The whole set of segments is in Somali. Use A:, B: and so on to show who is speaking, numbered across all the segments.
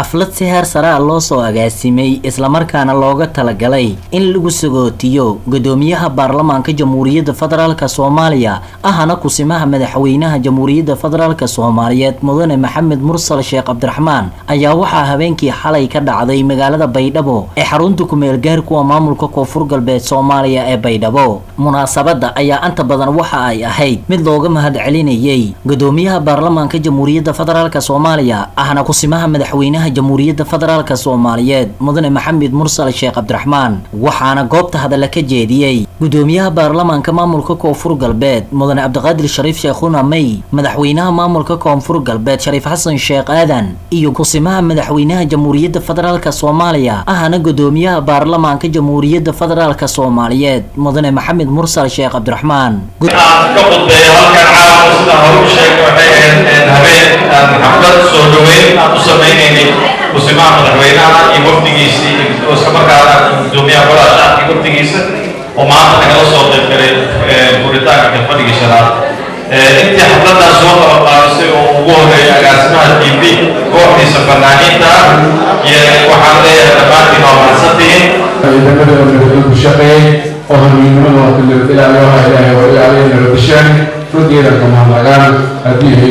A: xaflad si heer saraa loo soo agaasimay islamarkaana looga talagalay in lagu sagootiyo gudoomiyaha baarlamaanka jamhuuriyadda federaalk soomaaliya ahana kusimaha madaxweynaha jamhuuriyadda federaalk soomaaliyeed mudane maxamed mursal sheekh cabdiraxmaan ayaa waxaa habeenkii xalay ka dhacday magaalada baydhabo ee xarunta kumeel gaarkuwa maamulka koonfur galbeed soomaaliya ee baydhabo munaasabada ayaa inta badan waxa ay ahayd mid looga mahadcelinayay gudoomiyaha baarlamaanka jamhuuriyadda federaalk soomaaliya ahna kusimaha madaxweynaha jamhuuriyadda federaalk soomaaliyeed mudane maxamed mursal sheekh cabdiraxmaan waxaana goobta hadalla ka jeediyey gudoomiyaha baarlamaanka maamulka koonfur galbeed mudane cabdiqaadir shariif sheekhuna may madaxweynaha maamulka koonfur galbeed shariif xasan sheekh aadan iyo kusimaha madaxweynaha jamhuuriyadda federaalk soomaaliya ahna gudoomiyaha baarlamaanka jamhuuriyadda federaalk soomaaliyeed mudane maxamed mursal sheekh cabdiraxmaan
B: ka qudbeeyo halkan caawa sida hore u sheegay waxay ahayd habeen aan xaflad soo dhaweyn aan u sameynaynay kusimaha madaxweynaha iyo wafdigiisii isla markaana gudoomiyaha golaha shacabka iyo wafdigiisa oo maanta nagala soo qayb galay furitaanka kalfadhigii shanaad intii xafladan soo qabanqaabisay oo ugu horeeya agaasimaha t v kooxdiisa fanaaniinta iyo waxaan leeyahay dhammaantiin waa mahadsantihiin
C: ciidamada ku shaqeeyey oo hamiidnimada waa ilaaliyooha ilaahay waa ilaaliyay nabadishaan runteeda kamahadnagaan haddii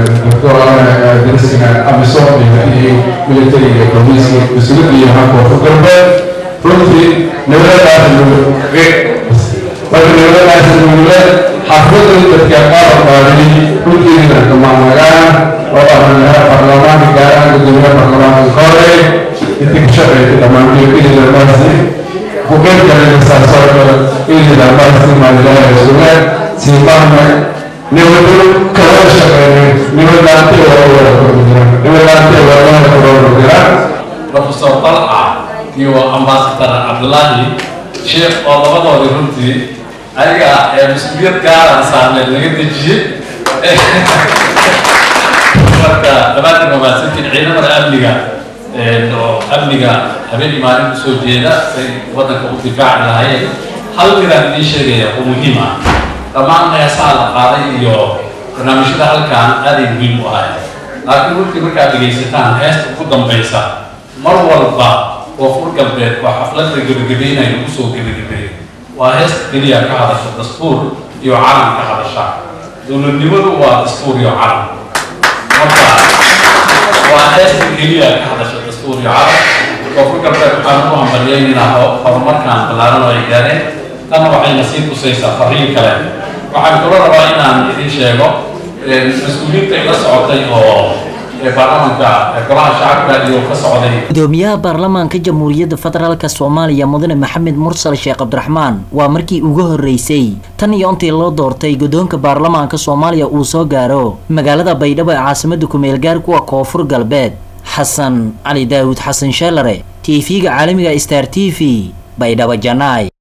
C: darsiga amisom iyo haddii militariga booliiska mas-uuliyadda iyo hanka koonfur galbeed runtii nabadadaas marka nabadadaas nugule xafladda dadka qaar qaadiyey runteeda kamahadnagaan oo ah baarlamaanka gaaraan gudoomiyaha baarlamaanka kore intii ka shaqeeyay dhammaantiyoidinamaasi bukan kalian sasar ini dapat simalah sungai simpan Niwadu kalau sekarang niwadu nanti orang bergerak, niwadu nanti orang bergerak.
D: Profesor Talha iyo Ambassador Abdullahi Sheekh oo labadoodii runtii ayaga ee mas-uuliyad gaara saarneed laga dejiyey marka dhammaantiin waa mahadsantiin ciidamada amniga oo amniga habeen maalin usoo jeeda say waddanka u difaaci lahaayeen hal midaan idiin sheegaya oo muhiim ah dhammaan heesaha la qaaday iyo barnaamijyada halkan aaday muhiim u ahay laakiin runtii markaad dhegaysataan heesta ugu dambaysa mar walba koonfur galbeed waa xafladda gebagabeynaya lagu soo gebagabeeyo waa heesta keliya ka hadasha dastuur iyo calan ka hadasha dowladnimadu waa dastuur iyo calan marka waa heesta keliya ka hadasha dastuur iyo calan koonfur galbeed waxaan u hambaliyaynaynaa horumarkan ballaaran oo ay gaareen tanna waxayna sii tusaysaa fariin kale waxaan kaloo rabaa inaan idin sheego mas-uuliyiinta ila socotay oo baarlamaanka golaha shacabka iyo ka socday
A: gudoomiyaha baarlamaanka jamhuuriyadda federaalk soomaaliya mudane maxamed mursal sheekh cabdiraxmaan waa markii ugu horeysay tan iyo intii loo doortay gudoonka baarlamaanka soomaaliya uu soo gaaro magaalada baydhabo ee caasimada kumeel gaarkuwa koonfur galbeed xasan cali daawud xasan sheelare t v-ga caalamiga star t v baydhabo janaay